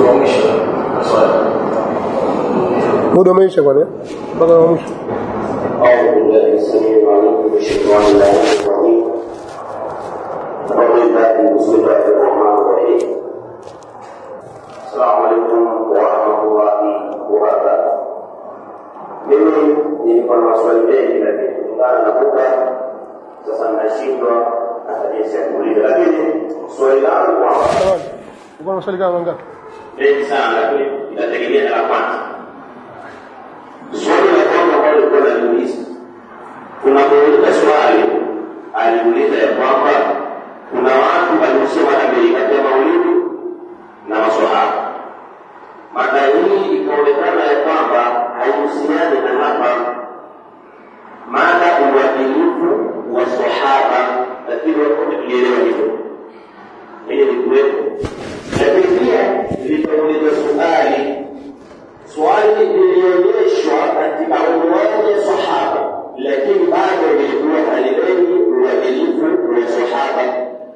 wa mwisho maswali muda umeisha bwana mpaka wa mwisho أعوذ بالله السميع العليم من الشيطان اللعين الرجيم بفضل الله بسم الله الرحمن الرحيم السلام عليكم ورحمة الله وبركاته mimi nilikuwa na maswali mengi lakini kutokana na muda sasa nashindwa hata jinsi ya kuuliza lakini swali langu kwamba Tafadhali. uko na maswali kama mangapi mengi sana lakini itategemea na la kwanza. Swali la kwanza ambalo lilikuwa naliuliza, unapouliza swali aliuliza ya kwamba kuna watu waliosema Amerika kati ya maulidi na maswahaba. Mada hii ikaonekana ya kwamba haihusiani na hapa mada uadilifu wa sahaba, lakini wote tulielewa hivyo hiyo ni kuwepo lakini pia lilipoulizwa swali swali lilionyeshwa katika unwani ya sahaba lakini bado lilikuwa halilengi uadilifu wa sahaba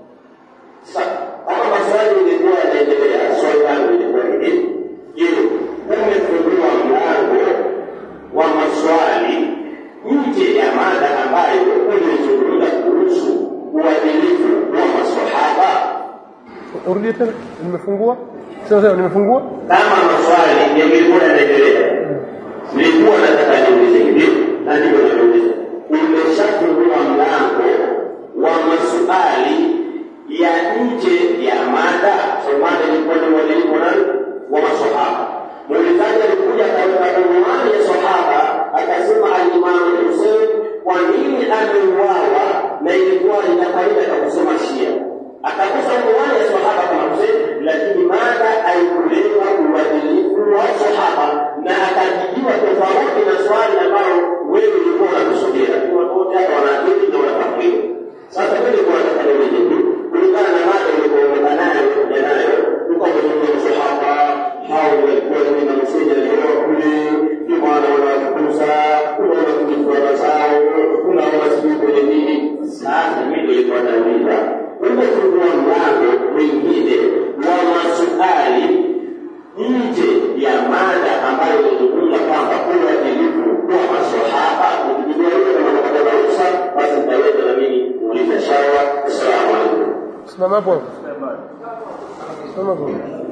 Sa- kama maswali ilikuwa yanaendelea swali langu ilikuwa hivi je umefungua mlango wa maswali nje ya mada ambayo ulizungumza kuhusu uadilifu wa masahaba urudie tena nimefungua sema sema nimefungua kama maswali yangekuwa yanaendelea nilikuwa nataka niulize hivi na ndivyo nauliza umeshafungua mlango wa maswali ya nje ya mada so mada ilikuwa ni uadilifu wa nani wa masahaba muulizaji alikuja katika unwani ya sahaba akasema alimamu Hussein kwa nini ameuawa na ilikuwa ina faida ya kusoma Shia akakosa unwani ya sahaba kama Hussein lakini mada haikulenga uadilifu wa sahaba na akajibiwa tofauti na swali ambalo wewe ulikuwa unakusudia lakini watu wote hapa wanaakili na wanafahamu sasa mimi kwa nataka niulize tu kulingana na mada ulikuwa nayo kuja nayo ulikuwa umezungumza sahaba hao walikuwa ni na msingi alioa kule ndio maana wanakukuza unaona kujifuata zao unaona sijui kwenye nini sasa mimi ndio ilikuwa nauliza umefungua mlango mwingine wa maswali nje ya mada ambayo ilizungumza kwamba uadilifu wa maswahaba ukijua hiyo kama napata ruhusa basi nitaweza na mimi kuuliza shawa assalamu alaikum simama hapo simama hapo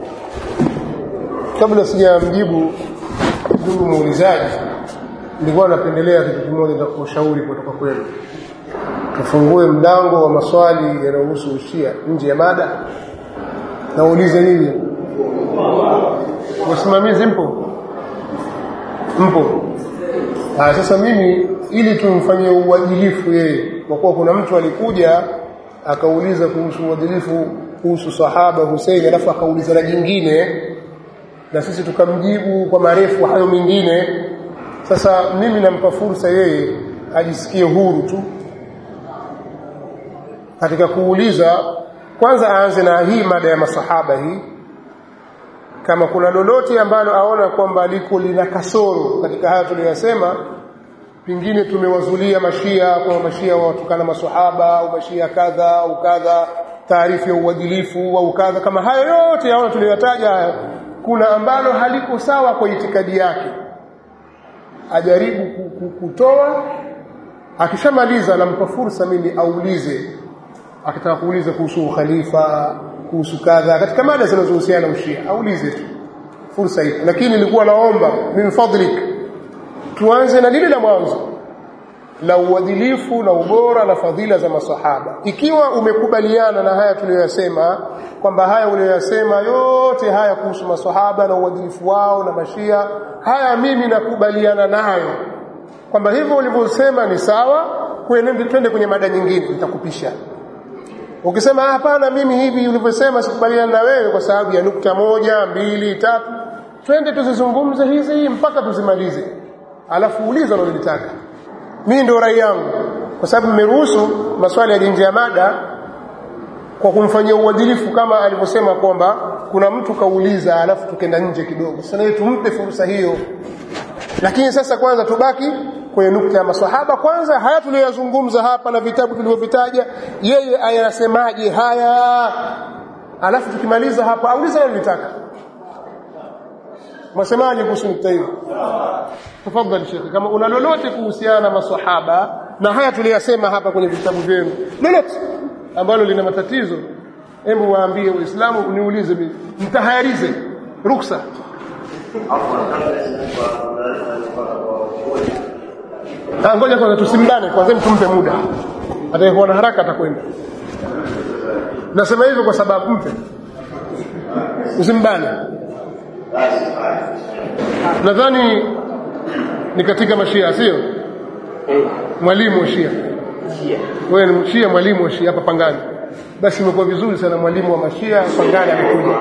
kabla sijamjibu ndugu muulizaji nilikuwa napendelea kitu kimoja cha kushauri kutoka kwenu tufungue mlango wa maswali yanayohusu ushia nje ya mada naulize nini wasimamizi mpo mpo ah, sasa mimi ili tumfanyie uadilifu yeye kwa kuwa kuna mtu alikuja akauliza kuhusu uadilifu kuhusu sahaba Hussein alafu akauliza na jingine na sisi tukamjibu kwa marefu hayo mengine sasa mimi nampa fursa yeye ajisikie huru tu katika kuuliza kwanza aanze na hii mada ya masahaba hii kama kuna lolote ambalo aona kwamba liko lina kasoro katika haya tuliyosema pengine tumewazulia mashia kwa mashia watukana masahaba au mashia kadha au kadha taarifu ya uadilifu au kadha kama hayo yote yaona tuliyotaja haya kuna ambalo haliko sawa kwa itikadi yake ajaribu ku- ku- kutoa akishamaliza nampa fursa mimi aulize akitaka kuuliza kuhusu ukhalifa kuhusu kadha katika mada zinazohusiana na ushia aulize tu fursa hii lakini nilikuwa naomba min fadlik tuanze na lile la mwanzo la uadilifu na ubora na fadhila za masahaba ikiwa umekubaliana na haya tuliyoyasema kwamba haya uliyoyasema yote haya kuhusu masahaba na uadilifu wao na mashia haya mimi nakubaliana nayo kwamba hivyo ulivyosema ni sawa kwende twende kwenye mada nyingine nitakupisha ukisema "Ah, hapana mimi hivi ulivyosema sikubaliana na wewe kwa sababu ya nukta moja mbili tatu twende tuzizungumze hizi mpaka tuzimalize alafu uliza unalolitaka mimi ndio rai yangu kwa sababu mmeruhusu maswali ya nje ya mada kwa kumfanyia uadilifu kama alivyosema kwamba kuna mtu kauliza alafu tukenda nje kidogo sasa naye tumpe fursa hiyo lakini sasa kwanza tubaki kwenye nukta ya maswahaba kwanza haya tuliyoyazungumza hapa na vitabu tulivyovitaja yeye ayasemaje haya alafu tukimaliza hapa auliza analotaka mwasemaje kuhusu nukta hiyo tafadhali shekhe kama una lolote kuhusiana na maswahaba na haya tuliyasema hapa kwenye vitabu vyenu lolote ambalo lina matatizo hebu waambie waislamu niulize mimi mtahayarize ruksa Ah, ngoja kwanza tusimbane kwanza tumpe muda atakayekuwa na haraka atakwenda nasema hivyo kwa sababu mpe usimbane nadhani ni katika mashia sio mwalimu wa shia wewe ni shia mwalimu wa shia hapa pangani basi imekuwa vizuri sana mwalimu wa mashia pangani amekuja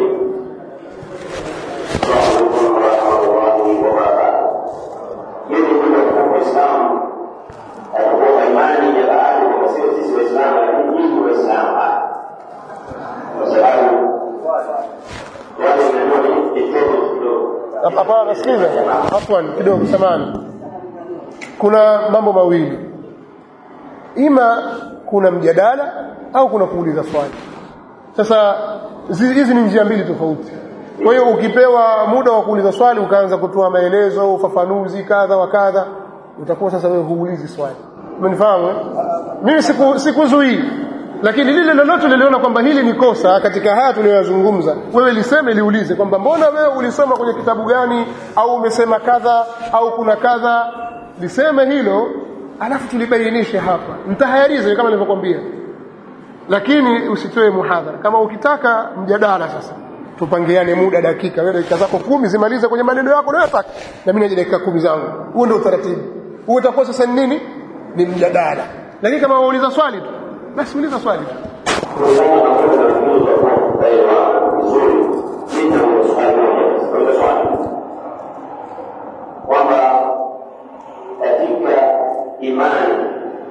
imani ya baadhi kwamba sio sisi waislamu lakini nyinyi waislamu kwa sababu watu wanaona ni kitoto kidogo hapana sikiliza afwan kidogo samani kuna mambo mawili ima kuna mjadala au kuna kuuliza swali sasa zi- hizi ni njia mbili tofauti kwa hiyo ukipewa muda wa kuuliza swali ukaanza kutoa maelezo ufafanuzi kadha wa kadha utakuwa sasa wewe huulizi swali umenifahamu eh? mimi siku sikuzuii lakini lile lolote liliona kwamba hili ni kosa katika haya tuliyoyazungumza wewe liseme liulize kwamba mbona wewe ulisoma kwenye kitabu gani au umesema kadha au kuna kadha liseme hilo alafu tulibainishe hapa mtahayarize kama nilivyokuambia lakini usitoe muhadhara kama ukitaka mjadala sasa tupangiane muda dakika wewe dakika zako kumi zimalize kwenye maneno yako unayotaka na mimi naje dakika kumi zangu huo ndio utaratibu huo utakuwa sasa ni nini ni mjadala lakini kama wauliza swali tu basi uliza swali tu kulingana na muda na kuuza kwa kuelewa vizuri mimi na swali moja kwa swali kwamba katika imani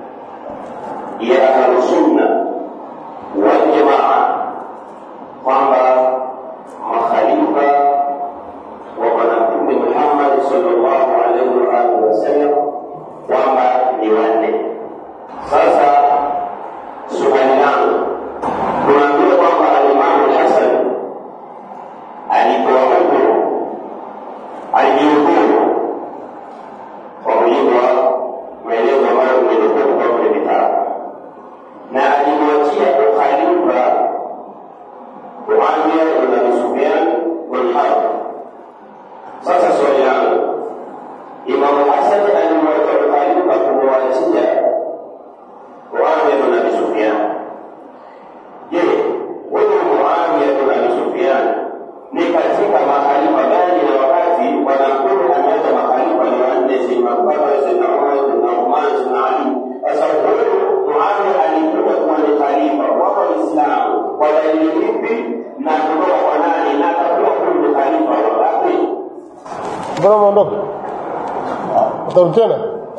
ya ahlusunna wal jamaa kwamba makhalifa wa bwana mtume Muhammad sallallahu alaihi wa alihi wasallam kwamba ni wanne. Sasa swali langu tunaambiwa kwamba alimamu Hasan alipewa hukumu, alijihukumu kwa mujibu wa maelezo ambayo umenukuu kutoka kwenye vitabu, na alimwachia ukhalifa Muawiya ibn Abi Sufyan bin Harb. Sasa swali langu, Imamu Hasan alimwachia ukhalifa kumwachia Muawiya ibn Abi Sufyan. Je, huyu Muawiya ibn Abi Sufyan ni katika makhalifa gani na wakati wanakuru ameacha makhalifa ni wanne, Sayyidina Abubakar, Sayyidina Umar, Sayyidina Uthman, Sayyidina Ali. Sasa huyu Muawiya alikuja kuwa ni khalifa wa Waislamu kwa dalili ipi na kutoka kwa nani na atakuwa huyu ni khalifa wa wapi? mbona umeondoka utarudi tena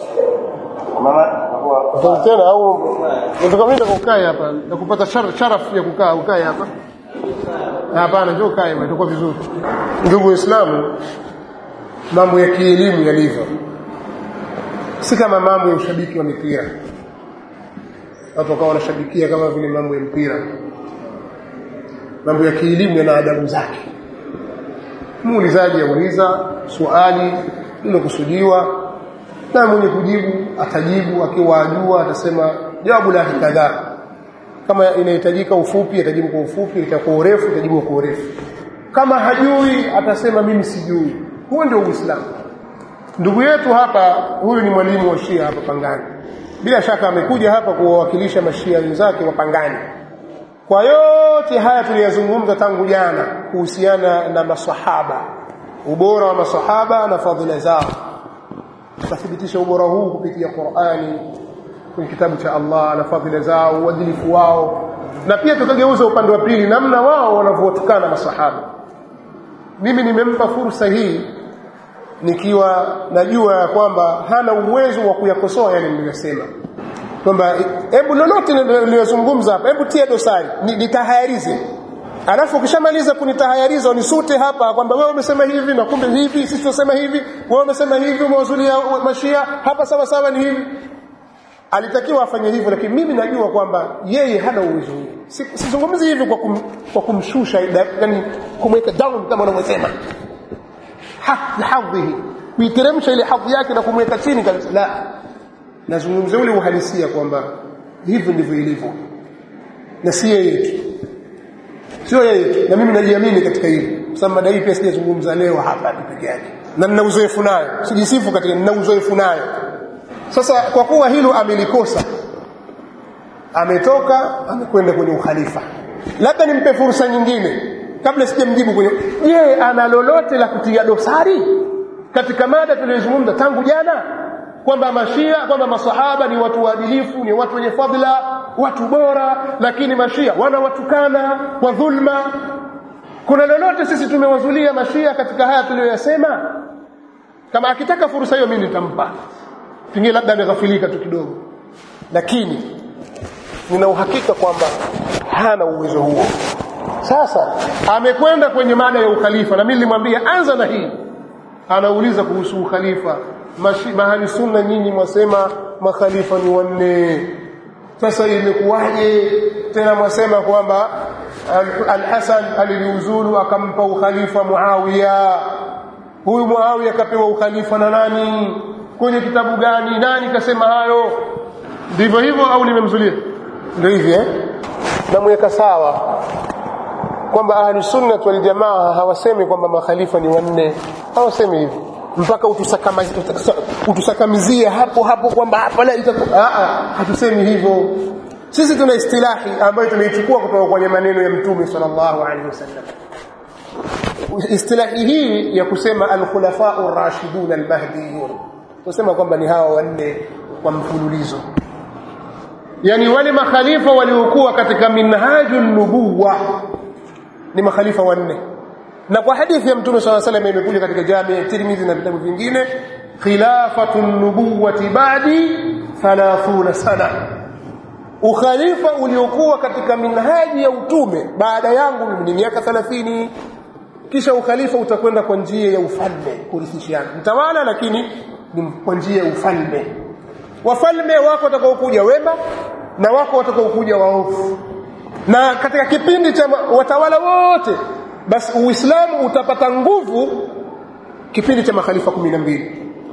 utarudi tena au nataka mimi nikukae hapa na kupata shar- sharafu ya kukaa ukae hapa hapana njoo ukae hapa itakuwa vizuri ndugu waislamu mambo ya kielimu yalivyo si kama mambo ya ushabiki wa mipira watu wakawa wanashabikia kama vile mambo ya mpira mambo ya kielimu yana adabu zake muulizaji auliza swali lilokusudiwa na mwenye kujibu atajibu akiwa ajua atasema jawabu lake kadhaa kama inahitajika ufupi atajibu kwa ufupi itakuwa urefu atajibu kwa urefu kama hajui atasema mimi sijui huo ndio uislamu ndugu yetu hapa huyu ni mwalimu wa shia hapa pangani bila shaka amekuja hapa kuwawakilisha mashia wenzake wa pangani kwa yote haya tuliyazungumza tangu jana kuhusiana na masahaba ubora wa masahaba na fadhila zao tutathibitisha ubora huu kupitia Qur'ani kwenye kitabu cha Allah na fadhila zao uadilifu wao na pia tukageuza upande wa pili namna wao wanavyotukana masahaba mimi nimempa fursa hii nikiwa najua ya kwamba hana uwezo wa kuyakosoa yale niliyosema kwamba hebu lolote niliyozungumza hapa hebu tia dosari ni- nitahayarize alafu ukishamaliza kunitahayariza unisute hapa kwamba wewe umesema hivi na kumbe hivi sisi tunasema hivi wewe umesema hivi umewazulia mashia hapa sawa sawa ni hivi alitakiwa afanye hivyo lakini mimi najua kwamba yeye hana uwezo huo Si- sizungumzi hivi kwa, kum, kwa kumshusha yani kumweka down kama unavyosema hadhihi kuiteremsha ile hadhi yake na kumweka chini kabisa la nazungumzia ule uhalisia kwamba hivyo ndivyo ilivyo na si yeye tu sio yeye tu na mimi najiamini katika hili kwa sababu mada hii pia sijazungumza leo hapa tu peke yake na nina uzoefu nayo sijisifu katika nina uzoefu nayo sasa kwa kuwa hilo amelikosa ametoka amekwenda kwenye ukhalifa labda nimpe fursa nyingine kabla sijamjibu kwenye je ana lolote la kutia dosari katika mada tuliyozungumza tangu jana kwamba mashia kwamba masahaba ni watu waadilifu ni watu wenye fadhila watu bora lakini mashia wanawatukana kwa dhulma kuna lolote sisi tumewazulia mashia katika haya tuliyoyasema kama akitaka fursa hiyo mimi nitampa pengine labda ameghafilika tu kidogo lakini nina uhakika kwamba hana uwezo huo sasa amekwenda kwenye mada ya ukhalifa na mimi nilimwambia anza na hii anauliza kuhusu ukhalifa mahali sunna nyinyi mwasema makhalifa ni wanne sasa imekuwaje tena mwasema kwamba al-Hasan aliliuzulu akampa ukhalifa Muawiya huyu Muawiya akapewa ukhalifa na nani kwenye kitabu gani nani kasema hayo ndivyo hivyo au nimemzulia ndio hivi eh namweka sawa kwamba ahlus sunnah wal jamaa hawasemi kwamba makhalifa ni wanne hawasemi hivi mpaka utusakamizie hapo hapo kwamba hapa la itakuwa hatusemi hivyo sisi tuna istilahi ambayo tunaichukua kutoka kwenye maneno ya mtume sallallahu alaihi wasallam istilahi hii ya kusema al-khulafa ar-rashidun al-mahdiyun tusema kwamba ni hawa wanne kwa mfululizo yani wale makhalifa waliokuwa katika minhajul nubuwa ni makhalifa wanne na kwa hadithi ya mtume swalla salam imekuja katika jami ya Tirmidhi na vitabu vingine khilafatu nubuwati ba'di 30 sana ukhalifa uliokuwa katika minhaji ya utume baada yangu ni miaka 30 kisha ukhalifa utakwenda kwa njia ya ufalme kurithishiana mtawala lakini ni kwa njia ya ufalme wafalme wako watakaokuja wema na wako watakaokuja waovu na katika kipindi cha watawala wote basi uislamu utapata nguvu kipindi cha makhalifa 12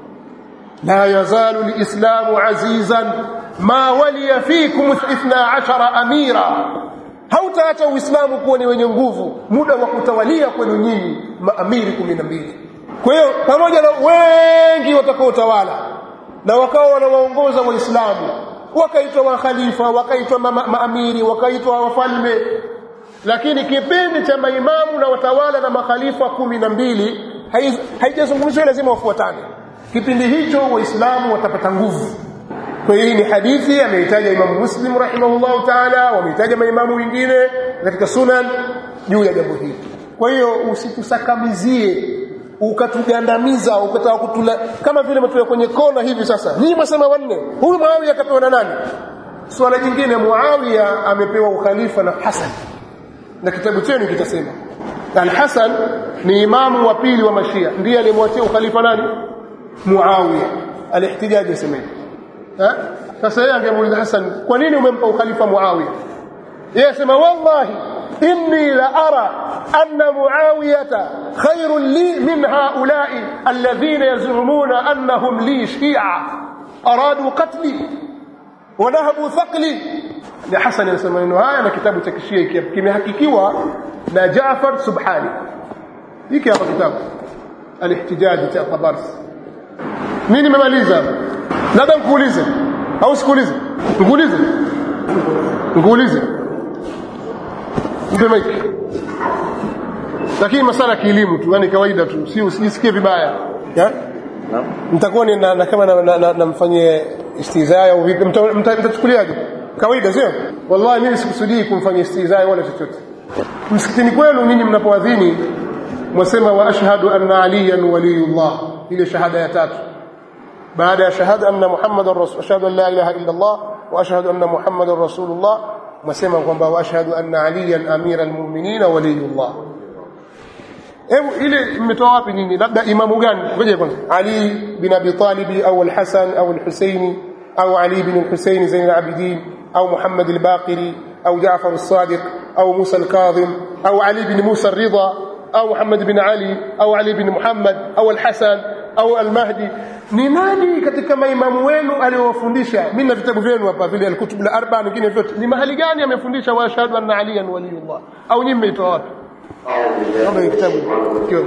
la yazalu lislamu azizan ma waliya fikum 12 amira hautaacha uislamu kuwa ni wenye nguvu muda wa kutawalia kwenu nyinyi maamiri 12 kwa hiyo pamoja na wengi watakaotawala na wakawa wanawaongoza waislamu wakaitwa wakhalifa wakaitwa maamiri wakaitwa wafalme lakini kipindi cha maimamu na watawala na makhalifa kumi na mbili haijazungumziwa lazima wafuatane kipindi hicho waislamu watapata nguvu kwa hiyo hii ni hadithi ameitaja imamu muslim rahimahullahu taala wameitaja maimamu wengine katika sunan juu ya jambo hili kwa hiyo usitusakamizie ukatugandamiza ukataka kutula kama vile mtuya kwenye kona hivi sasa nyinyi mwasema wanne huyu muawiya akapewa na nani swala jingine muawiya amepewa ukhalifa na hasan na kitabu chenu kitasema al-Hasan ni imamu wa pili wa Mashia ndiye aliyemwachia ukhalifa nani Muawiya al-ihtijaj yasemeni eh sasa yeye angemuuliza Hasan kwa nini umempa ukhalifa Muawiya yeye asema wallahi inni la ara anna muawiyata khairun li min haula'i alladhina yaz'umuna annahum li shi'a aradu qatli wa nahabu thaqli ni Hasan anasema maneno haya na kitabu cha kishia kimehakikiwa na Jaafar Subhani hiki hapa kitabu al-ihtijaj cha Tabarsi mimi nimemaliza labda nikuulize au sikuulize nikuulize nikuulize mpe mic lakini masala kielimu tu yani kawaida tu si usijisikie vibaya ya mtakuwa ni na, na kama namfanyie na, na istizaa au vipi mtachukuliaje kawaida sio wallahi mimi sikusudii kumfanyia istizaa wala chochote msikitini kwenu ninyi mnapoadhini mwasema wa ashhadu anna aliyan waliyullah ile shahada ya tatu baada ya shahada anna muhammadar rasul ashhadu an la ilaha illa allah wa ashhadu anna muhammadar rasulullah mwasema kwamba wa ashhadu anna aliyan amira almu'minin waliyullah hebu ile mmetoa wapi nyinyi labda imamu gani ngoja kwanza ali bin abi talib au al-hasan au al-husaini au ali bin al-husaini zain al-abidin au muhammad al-baqiri au jaafar as-sadiq au musa al-kadhim au ali bin musa ar-ridha au Muhammad bin Ali au Ali bin Muhammad au Al-Hasan au Al-Mahdi ni nani katika maimamu wenu aliyowafundisha mimi na vitabu vyenu hapa vile al-kutub al-arba nyingine vyote ni mahali gani amefundisha wa ashhadu anna aliyan waliyullah au nyinyi mmeitoa wapi kama ni kitabu kiwa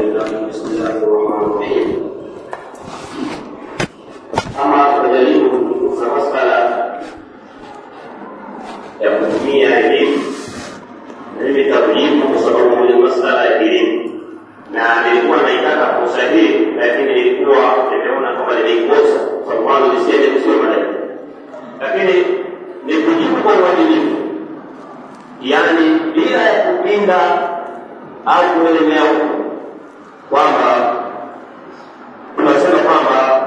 ama kujaribu kufunza masala ya kutumia elimu mimi takujibu kwa sababu ni masala ya elimu na nilikuwa naitaka fursa hii lakini ilikuwa nimeona kama nimeikosa kwa sababu nisiende kusema madai lakini ni kujibu kwa uadilifu yaani bila ya kupinda au kuelemea huko kwamba tunasema kwamba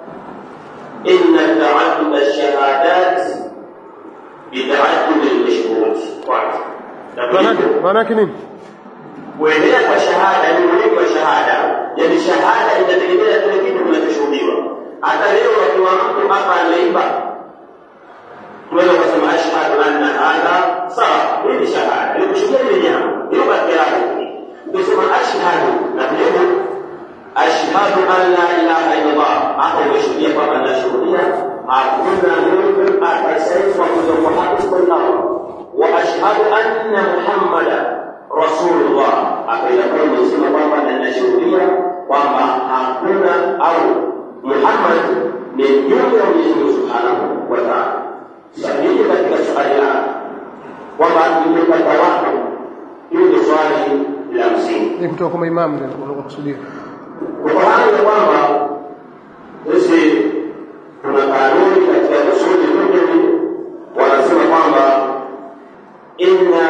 inna taadduda shahadat bitaaddudi lmashhud kwanza maana maana yake nini kuendelea kwa shahada ni muhimu wa shahada yaani shahada inategemea kile kitu kinachoshuhudiwa hata leo wakiwa mtu hapa ameiba tunaweza kusema ashhadu anna hadha sawa hii ni shahada ni kushuhudia ile jambo hiyo katika yako ukisema ashhadu na vile ashhadu an la ilaha illallah hapo umeshuhudia kwamba nashuhudia hakuna mungu atasaidiwa kuja kwa haki isipokuwa wa ashhadu anna muhammadan rasulullah akaitakuwa imesema kwamba na ninashuhudia kwamba hakuna au muhammad ni mjumbe wa mwenyezi mungu subhanahu wa taala sahihi katika swali lako kwamba imepata wako hiyo ni swali la msingi ni kutoka kwa maimamu ndio unakusudia kufahamu ya kwamba sisi tuna kanuni katika usuli fiqhi wanasema kwamba inna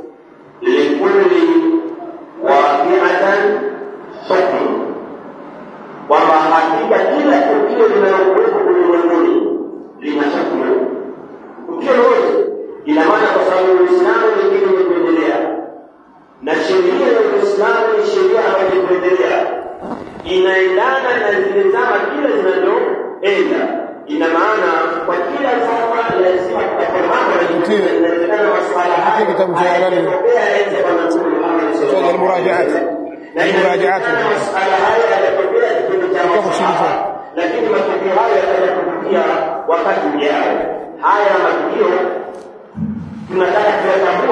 likulli waqi'atan hukmu kwamba hakika kila tukio linalokuwepo ulimwenguni lina hukmu tukio lolote ina maana kwa sababu uislamu ni kitu cha kuendelea na sheria ya uislamu ni sheria ambayo kuendelea inaendana na zile zama kile zinazoenda ina maana kwa kila zama lazima kutakuwa mambo Mtie- inawezekana masuala haya mtie kitabu cha nani? hayajatokea enzi ya Bwana Mtume Muhammad sallallahu alaihi Al-Murajaat. na Al-Murajaat. inawezekana masuala haya hayajatokea kipindi cha Kitabu masahaba shirika. lakini matukio hayo yataja kutukia wakati ujao haya matukio tunataka kuyatambua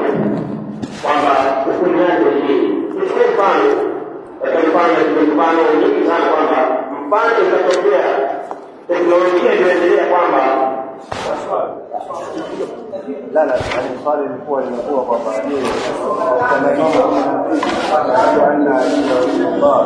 kwamba hukumu yake ni nini tuchukue mfano katika mfano tuchukue mfano nyingi sana kwamba mfano ikatokea teknolojia iliyoendelea kwamba لا لا يعني swali lilikuwa linakuwa kwamba je kana imamu ashhadu anna Allah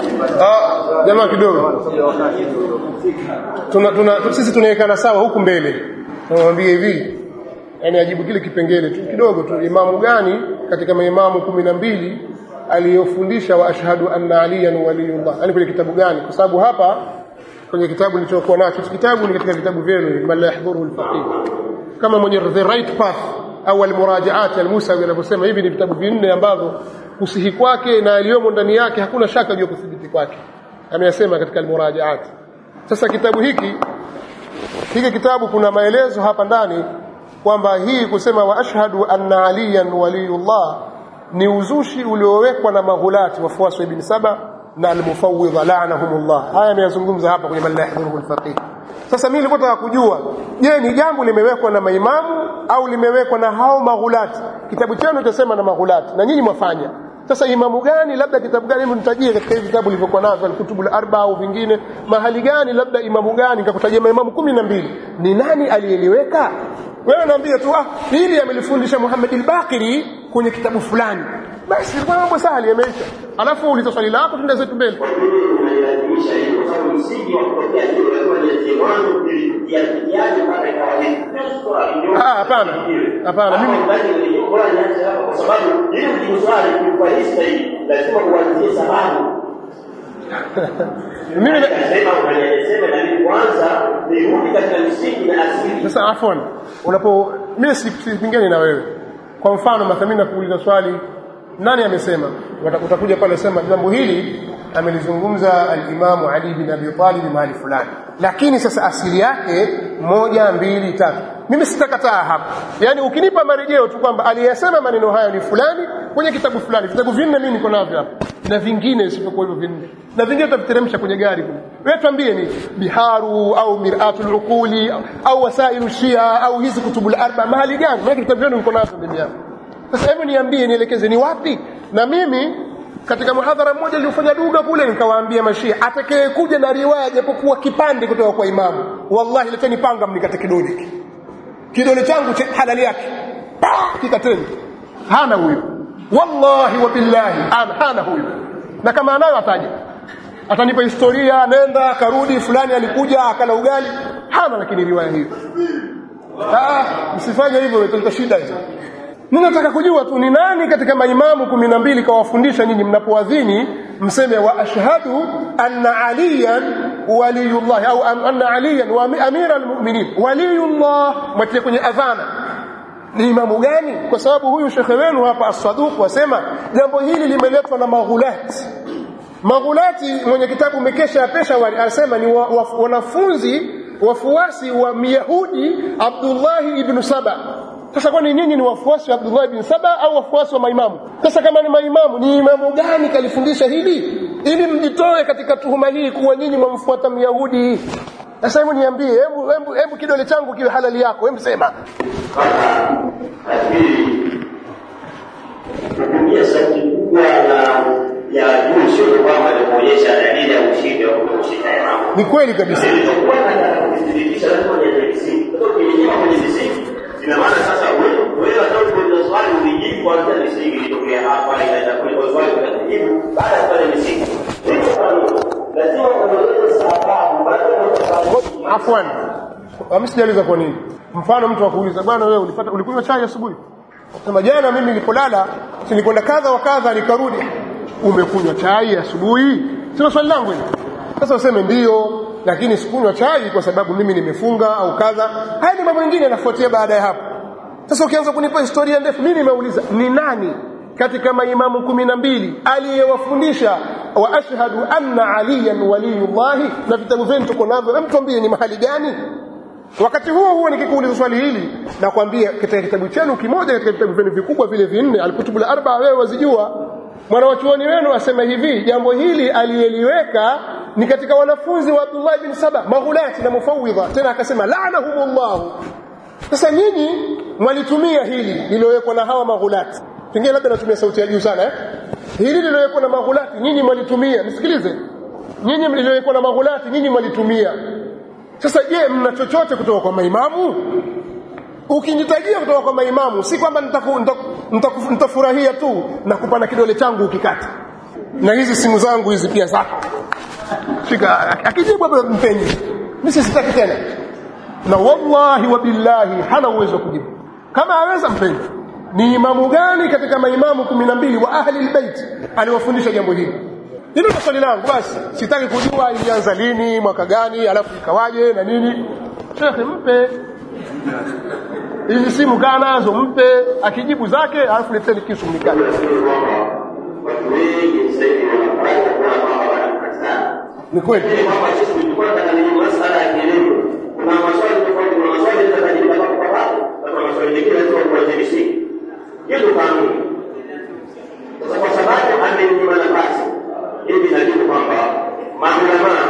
ah jamaa kidogo sio wakati tuna, tuna, sisi tunaekana sawa huku mbele tunamwambia hivi yani ajibu kile kipengele tu kidogo tu imamu gani katika maimamu kumi na mbili aliyofundisha wa ashhadu anna aliyan waliyullah yani kwenye kitabu gani kwa sababu hapa kwenye kitabu nilichokuwa nacho hichi kitabu ni katika vitabu vyenu man la yahdhuruhu alfaqih kama mwenye the right path au almurajaat almusawi anavyosema hivi ni vitabu vinne ambavyo kusihi kwake na aliyomo ndani yake hakuna shaka juu ya kuthibiti kwake ameyasema katika almurajaat sasa kitabu hiki hiki kitabu kuna maelezo hapa ndani kwamba hii kusema wa ashhadu anna aliyan waliyullah ni uzushi uliowekwa na maghulati wafuasi wa ibn saba na almufawwidha la'anahumullah haya ameyazungumza hapa kwenye man la yahdhuruhu alfaqih sasa mimi nilikuwa nataka kujua je ni jambo limewekwa na maimamu au limewekwa na hao maghulati kitabu chenu chasema na maghulati na nyinyi mwafanya sasa imamu gani labda kitabu gani hebu nitajie katika hivi vitabu vilivyokuwa navyo alkutubu al-arba au vingine mahali gani labda imamu gani nikakutajia maimamu kumi na mbili ni nani aliyeliweka wewe naambia tu ah hili amelifundisha Muhammad al-Baqiri kwenye kitabu fulani basi kwa mambo sahali yameisha alafu uliza swali lako tuende zetu mbele kwa nini unailazimisha hiyo kwa sababu msingi wa kutokea hiyo lazima nianzie mwanzo ili yaje mpaka ikawa hivi Sio swali, ndio- Ah, hapana. Hapana, mimi- Hapo ndani nilikuwa bora nianze hapa kwa sababu ili ujibu swali kwa hii sahihi lazima uanzie sababu mimi na- Nasema unanielezea na mimi kwanza nirudi katika msingi na asili sasa afwan unapo mimi sipingani na wewe kwa mfano mathamini nakuuliza swali nani amesema Wata- utakuja pale sema jambo hili amelizungumza al-Imamu Ali bin Abi Talib mahali fulani lakini sasa asili yake moja mbili tatu mimi sitakataa hapa yani ukinipa marejeo tu kwamba aliyesema maneno hayo ni fulani kwenye kitabu fulani vitabu vinne mimi niko navyo hapa na vingine isipokuwa hivyo vinne na vingine tutaviteremsha kwenye gari kule wewe tuambie ni biharu au miratul uquli au wasailu shia au hizi kutubul arba mahali gani maana vitabu vyenu niko navyo mimi hapa sasa hebu niambie nielekeze ni wapi na mimi katika muhadhara mmoja niliofanya duga kule nikawaambia mashia atakayekuja na riwaya japokuwa kipande kutoka kwa imamu wallahi leteni panga mnikate kidole hiki kidole changu cha halali yake kikateni hana huyo wallahi wa billahi ana hana huyo na kama anayo ataja atanipa historia nenda karudi fulani alikuja akala ugali hana lakini riwaya hiyo ah msifanye hivyo italeta shida hizo mimi nataka kujua tu ni nani katika maimamu kumi na mbili kawafundisha nyinyi mnapoadhini mseme wa ashhadu anna aliyan waliyullah au anna aliyan wa amira almu'minin waliyullah mwatie kwenye adhana ni imamu gani kwa sababu huyu shekhe wenu hapa as-saduq wasema jambo hili limeletwa na maghulati maghulati mwenye kitabu mekesha ya peshawari anasema ni wa, wa, wanafunzi wafuasi wa myahudi abdullahi ibn saba sasa kwani nyinyi ni wafuasi wa Abdullah ibn Saba au wafuasi wa maimamu? Sasa kama ni maimamu, ni imamu gani kalifundisha hili ili mjitoe katika tuhuma hii kuwa nyinyi mwamfuata Myahudi? Sasa hebu niambie, hebu hebu hebu kidole changu kiwe halali yako, hebu sema. Lakini kutumia sauti kubwa na ya juu sio kwamba ni kuonyesha dalili ya ushindi au kushika imamu. Ni kweli kabisa. Nilichokuwa nataka kudhibitisha lazima niende misingi. Kutoka kwenye kwenye misingi ina maana sasa wewe wewe hata ukiuliza swali ulijibu kwanza misingi ilitokea hapa inaenda kule kwa swali utajibu baada ya pale misingi hiyo kanuni lazima ueleze sababu baada ya Afwan. Mimi sijaliza kwa nini. Mfano mtu akuuliza bwana wewe ulipata ulikunywa chai asubuhi? Sema jana mimi nilipolala nilikwenda kadha wa kadha nikarudi. Umekunywa chai asubuhi? Sio swali langu hili. Sasa useme ndio lakini sikunywa chai kwa sababu mimi nimefunga au kadha. Haya ni mambo mengine yanafuatia baada ya hapo. Sasa ukianza kunipa historia ndefu, mimi nimeuliza ni nani katika maimamu kumi na mbili aliyewafundisha wa ashhadu anna aliyan waliyullahi, na vitabu vyenu tuko navyo, mtuambie ni mahali gani? Wakati huo huo nikikuuliza swali hili, nakwambia katika kitabu chenu kimoja katika vitabu vyenu vikubwa vile vinne, alkutubul arba, wewe wazijua mwanawachuoni wenu asema hivi jambo hili aliyeliweka ni katika wanafunzi wa Abdullah bin Saba maghulati na mufawidha tena akasema la'anahumullah sasa nyinyi mwalitumia hili lililowekwa na hawa maghulati pengine labda natumia sauti ya juu sana eh? hili lililowekwa na maghulati nyinyi mwalitumia nisikilize nyinyi lililowekwa na maghulati nyinyi mwalitumia sasa je mna chochote kutoka kwa maimamu ukinitajia kutoka kwa maimamu si kwamba nitafurahia tu na kupana kidole changu ukikata na hizi simu zangu hizi pia zako shika akijibu hapo mpenyi mimi sitaki tena na wallahi wa billahi hana uwezo wa kujibu kama aweza mpenyi ni imamu gani katika maimamu kumi na mbili wa ahli albayt aliwafundisha jambo hili hilo ndio swali langu basi sitaki kujua ilianza lini mwaka gani alafu ikawaje na nini shekhe mpe hizi simu kaa nazo mpe akijibu zake alafu leteni kisu mnikate watu wengi sasa hivi wanafanya kwa mambo wanakataa ni kweli Ili kwamba sisi tulikuwa tunataka ni masala ya kielimu. Kuna maswali tofauti, kuna maswali yatakajibu hapo kwa hapo, na kuna maswali mengine lazima kuanzia misingi. Hiyo ndio kanuni. Sasa kwa sababu amenyima nafasi, hivi najibu kwamba maulamaa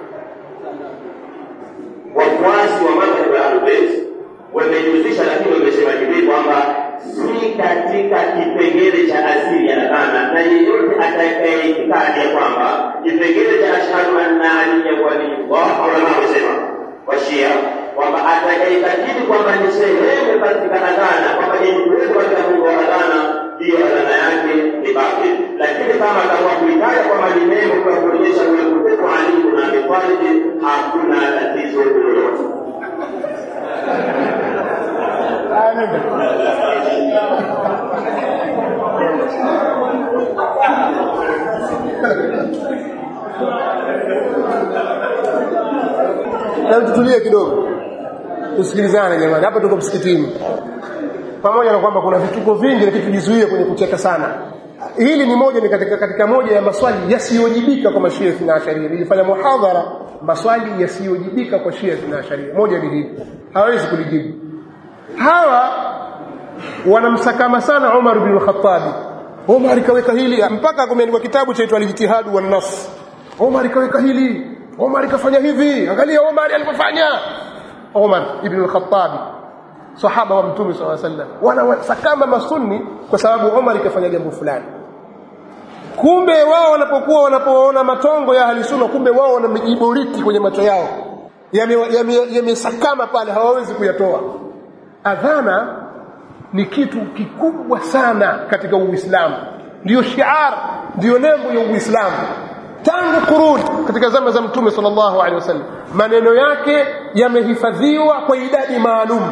wafuasi wa madhhabu ya Ahlulbayt wamejihusisha, lakini wamesema hivi kwamba si katika kipengele cha asili ya adhana, na yeyote atakaye itikadi ya kwamba kipengele cha ashhadu anna aliya waliyullah, maulama wamesema washia kwamba atakayeitakidi kwamba ni sehemu katika adhana, kwamba ni mwezo katika mungu wa adhana, hiyo adhana yake ni batil. Lakini kama atakuwa kuitaja kwamba ni neno kwa kuonyesha ule upepo Ali na Abi Talib, hakuna tatizo lolote. na tutulie kidogo tusikilizane jamani hapa tuko msikitini pamoja na kwamba kuna vituko vingi lakini tujizuie kwenye kucheka sana hili ni moja ni katika, katika moja ya maswali yasiyojibika kwa mashia na asharia nilifanya muhadhara maswali yasiyojibika kwa shia na asharia moja ni hili hawezi kulijibu hawa wanamsakama sana Umar bin al-Khattab Omar kaweka hili mpaka kumeandikwa kitabu chaitwa Al-Ijtihad wa Nas. Omar kaweka hili, Omar kafanya hivi. Angalia Omar alipofanya. Omar ibn al-Khattab sahaba wa Mtume SAW sallam wanawasakama masunni kwa sababu Omar kafanya jambo fulani. Kumbe wao wanapokuwa wanapoona matongo ya ahli sunna, kumbe wao wana mijiboriti kwenye macho yao yamesakama yame pale, hawawezi kuyatoa. Adhana ni kitu kikubwa sana katika Uislamu, ndiyo shiar, ndiyo nembo ya Uislamu tangu kuruni katika zama za Mtume sallallahu alaihi wasallam. Maneno yake yamehifadhiwa kwa idadi maalum.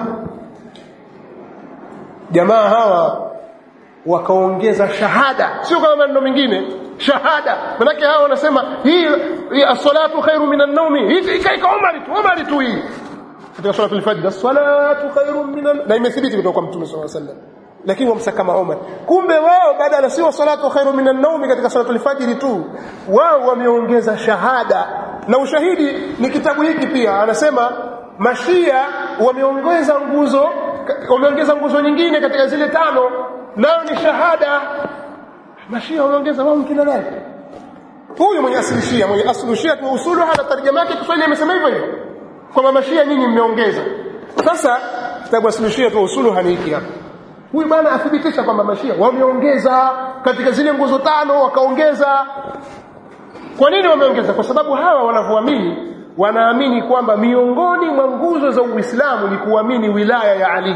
Jamaa hawa wakaongeza shahada, sio kama maneno mengine, shahada. Manake hawa wanasema hii, hii as-salatu khairu minan nawmi, hii ikaika Umar tu, Umar tu hii katika swala al-fajr, as-salatu khairu minan, na imethibiti kutoka kwa Mtume sallallahu alaihi wasallam lakini wamsa kama Umar. Kumbe wao badala sio salatu khairu minan naumi katika salatu al-fajr tu, wao wameongeza shahada, na ushahidi ni kitabu hiki pia. Anasema mashia wameongeza nguzo, wameongeza nguzo nyingine katika zile tano, nayo ni shahada. Mashia wameongeza wao kina nani? Huyu mwenye asili shia, mwenye asili shia kwa usulu hata tarjama yake Kiswahili amesema hivyo hivyo kwamba mashia nyinyi mmeongeza. Sasa kitabu asili shia kwa usulu hani hiki hapa huyu bwana athibitisha kwamba mashia wameongeza katika zile nguzo tano wakaongeza kwa nini wameongeza kwa sababu hawa wanavyoamini wanaamini kwamba miongoni mwa nguzo za uislamu ni kuamini wilaya ya ali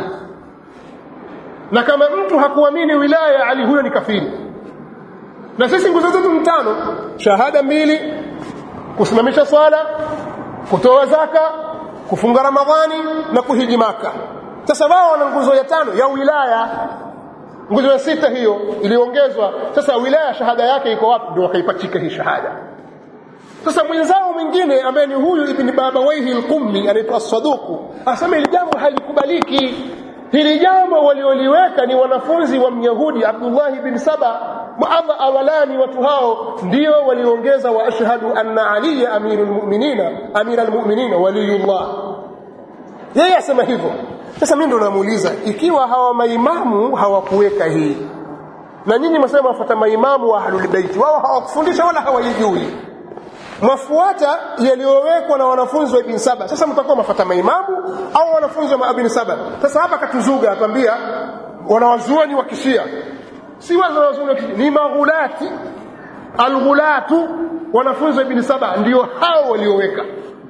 na kama mtu hakuamini wilaya ya ali huyo ni kafiri na sisi nguzo zetu ni tano shahada mbili kusimamisha swala kutoa zaka kufunga ramadhani na kuhiji maka sasa wao wana nguzo ya tano ya wilaya nguzo ya sita hiyo iliongezwa sasa wilaya shahada yake iko wapi ndio wakaipachika hii shahada sasa mwenzao mwingine ambaye ni huyu ibn babawaihi al-qummi anaitwa saduku asema hili jambo halikubaliki hili jambo walioliweka ni wanafunzi wa myahudi abdullah ibn saba Allah awalani watu hao ndio waliongeza wa ashhadu anna aliya amirul mu'minina amiral mu'minina waliyullah yeye asema hivyo sasa mimi ndo namuuliza ikiwa hawa maimamu hawakuweka hii na nyinyi msema wafuata maimamu wa ahlul bait wao hawakufundisha wala hawajui mwafuata yaliyowekwa na wanafunzi wa ibn saba sasa mtakuwa mafuata maimamu au wanafunzi wa ibn saba sasa hapa katuzuga atambia wanawazuoni wa kishia si wanawazuoni wa kishia ni maghulati alghulatu wanafunzi wa ibn saba ndio hao walioweka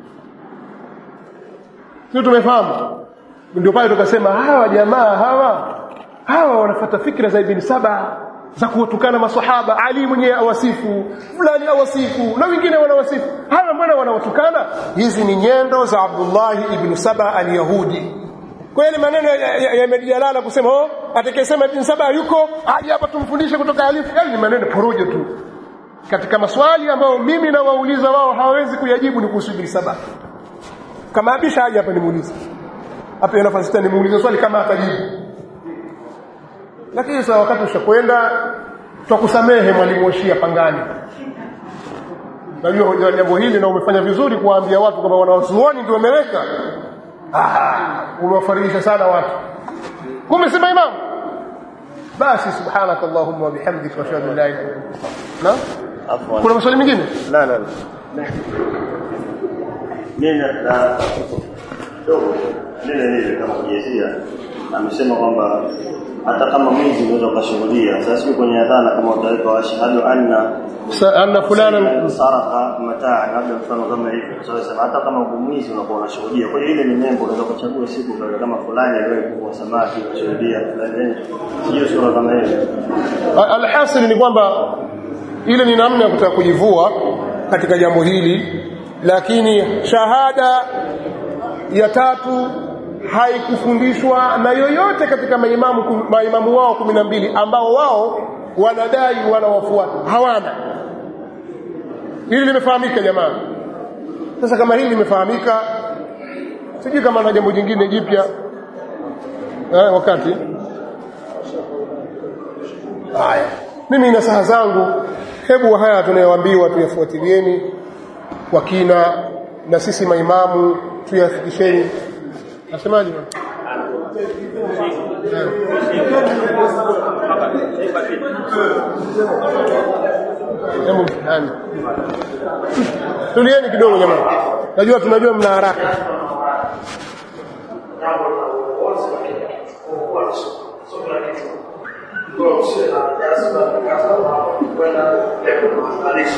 sio tumefahamu ndio pale tukasema hawa jamaa hawa hawa wanafuata fikra za ibn saba za kuwatukana masahaba ali mwenyewe awasifu fulani awasifu na wengine wanawasifu hawa mbona wanawatukana hizi ni nyendo za Abdullah ibn Saba al-Yahudi kwa hiyo maneno yamejalala ya kusema oh atakayesema ibn Saba yuko aje hapa tumfundishe kutoka alifu yani ni maneno porojo tu katika maswali ambayo mimi nawauliza wao hawawezi kuyajibu ni kuhusu ibn Saba kama abisha aje hapa nimuulize hapa ina nafasi tena nimuulize swali kama atajibu lakini sasa wakati ushakwenda tutakusamehe mwalimu wa Shia pangani najua jambo hili na umefanya vizuri kuwaambia watu kwamba wanawazuoni ndio wameweka ah umewafarijisha sana watu kumbe sema imamu basi subhanaka allahumma wa bihamdika wa ashhadu an la ilaha illa anta na kuna maswali mengine la la la mimi na dogo lile lile kama kujezia amesema kwamba hata kama mwizi unaweza ukashuhudia sasa sio kwenye adhana kama utaweka washhadu anna anna fulana saraka mataa labda mfano kama hivyo sasa hata kama mwizi unakuwa unashuhudia kwa hiyo ile ni nembo unaweza kuchagua siku kwa kama fulani aliwahi kuvua samaki kushuhudia fulani hiyo sura kama hiyo alhasil ni kwamba ile ni namna ya kutaka kujivua katika jambo hili lakini shahada ya tatu haikufundishwa na yoyote katika maimamu maimamu wao kumi na mbili ambao wao wanadai wanawafuata hawana hili limefahamika jamaa sasa kama hili limefahamika sijui kama na jambo jingine jipya eh, wakati haya mimi nasaha zangu hebu haya tunayoambiwa tuyafuatilieni kwa kina na sisi maimamu tuyafikisheni nasemaje Hebu nani? Tulieni kidogo jamani. Najua tunajua mna haraka. jambo la uongozi lakini kuwa sio kila kitu ndio sio na jazba kaza kwenda leo maandalisho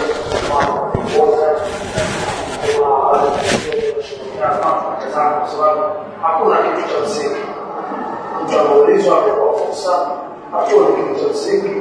kwa sababu hakuna kitu cha msingi mtu anaulizwa amepewa fursa hakuna kitu cha msingi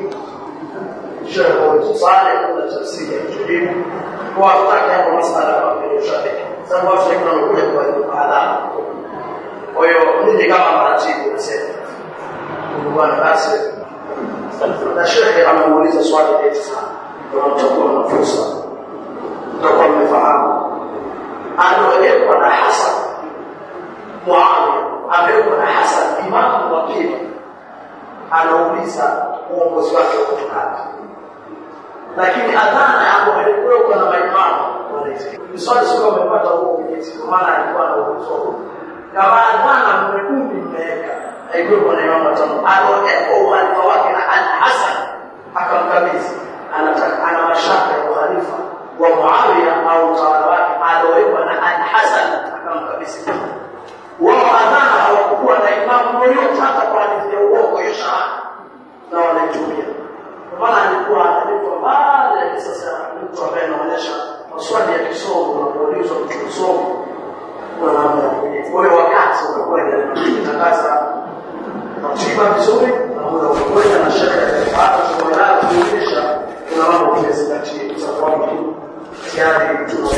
shehe kuna cha msingi kujibu kwa hataki hapo masala kwa ushabiki sababu watu wengi wanakuja kwa adhabu kwa hiyo mimi kama maratibu nasema bwana basi na shekhe amemuuliza swali eti sana ndio mtakuwa na fursa mtakuwa mmefahamu aliowekwa na Hasan Muawiya amewekwa na Hasan imamu wa pili anauliza uongozi wake wa kutokaji lakini adhana ambayo alikuwekwa na maimamu ni swali sio umepata huo mwenyezi kwa maana alikuwa na uwezo kama adhana mmekumi mmeweka haikuwepo na imamu watano alowekwa uhalifa wake na al Hasan akamkabidhi anataka ana mashaka ya uhalifa wa Muawiya au utawala wake alowekwa na al Hasan akamkabidhi wao adhana hawakuwa na imamu yoyote hata kwa hadithi ya uongo hiyo shahada na wanaitumia kwa maana alikuwa analetwa mbali sasa mtu ambaye anaonyesha maswali ya kisomo unapoulizwa mtu kisomo kuna namna ya kujibu. Kwa hiyo wakati umekwenda kutangaza ratiba vizuri na muda umekwenda na shekhe hata tumeanza kuonyesha kuna mambo tumezingatia kwa sababu tayari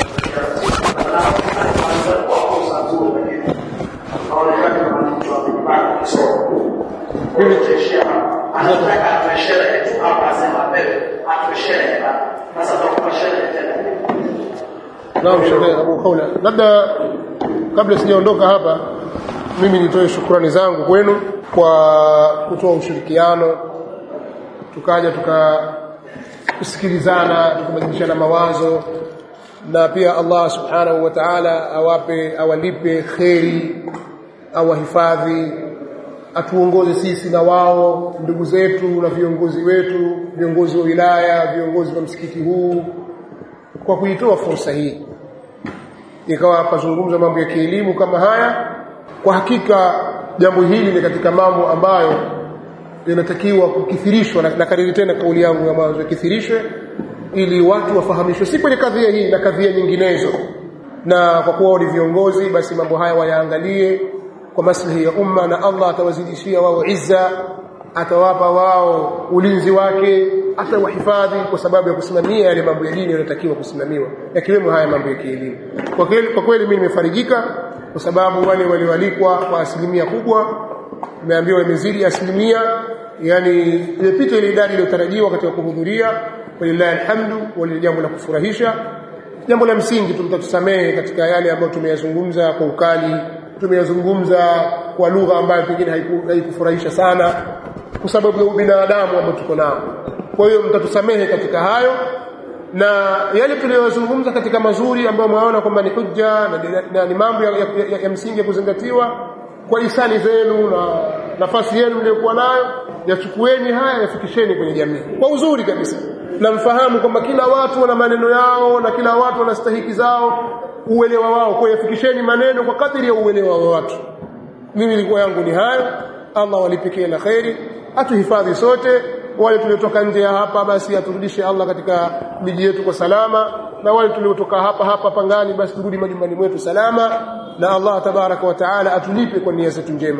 tunaonekana kama mtu amepanga kisomo. Mimi tuishia anataka atueshere tu hapa asema mbele atueshere sasa tutakuwa sherehe tena Naam Sheikh Abu Khawla. Labda kabla sijaondoka hapa mimi nitoe shukrani zangu kwenu kwa kutoa ushirikiano tukaja tukasikilizana tukabadilishana mawazo na pia Allah subhanahu wa ta'ala awape awalipe kheri awahifadhi atuongoze sisi na wao ndugu zetu na viongozi wetu viongozi wa wilaya viongozi wa msikiti huu kwa kuitoa fursa hii ikawa pazungumza mambo ya kielimu kama haya kwa hakika jambo hili ni katika mambo ambayo yanatakiwa kukithirishwa na nakariri tena kauli yangu ya mwanzo ikithirishwe ili watu wafahamishwe si kwenye kadhia hii na kadhia nyinginezo na kwa kuwa ni viongozi basi mambo haya wayaangalie kwa maslahi ya umma na Allah atawazidishia wao izza atawapa wao ulinzi wake atawahifadhi kwa sababu ya kusimamia yale mambo ya dini yanayotakiwa kusimamiwa yakiwemo haya mambo ya kielimu kwa kweli kwa kweli mimi nimefarijika kwa sababu wale walioalikwa kwa asilimia kubwa nimeambiwa imezidi asilimia yani imepita ile idadi iliyotarajiwa katika kuhudhuria walillahi alhamdu wali jambo la kufurahisha jambo la msingi tumtatusamehe katika yale ambayo tumeyazungumza kwa ukali tumeyazungumza kwa lugha ambayo pengine haiku- haikufurahisha sana kwa sababu ya ubinadamu ambao tuko nao kwa hiyo mtatusamehe katika hayo na yale tuliyozungumza katika mazuri ambayo mwaona kwamba ni hujja na, na, na ni mambo ya, ya, ya, ya msingi ya kuzingatiwa kwa hisani zenu na nafasi yenu mliyokuwa nayo yachukueni haya yafikisheni kwenye jamii kwa uzuri kabisa na mfahamu kwamba kila watu wana maneno yao na kila watu wana stahiki zao uelewa wao kwa hiyo yafikisheni maneno kwa kadiri ya uelewa wa watu mimi ilikuwa yangu ni hayo Allah walipikie na kheri atuhifadhi sote wale tuliotoka nje ya hapa basi aturudishe Allah katika miji yetu kwa salama na wale tuliotoka hapa hapa pangani basi turudi majumbani mwetu salama na Allah tabaraka wa taala atulipe kwa nia zetu njema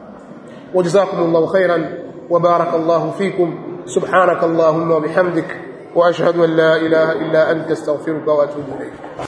وجزاكم الله خيرا وبارك الله فيكم سبحانك اللهم وبحمدك واشهد ان لا اله الا انت استغفرك واتوب اليك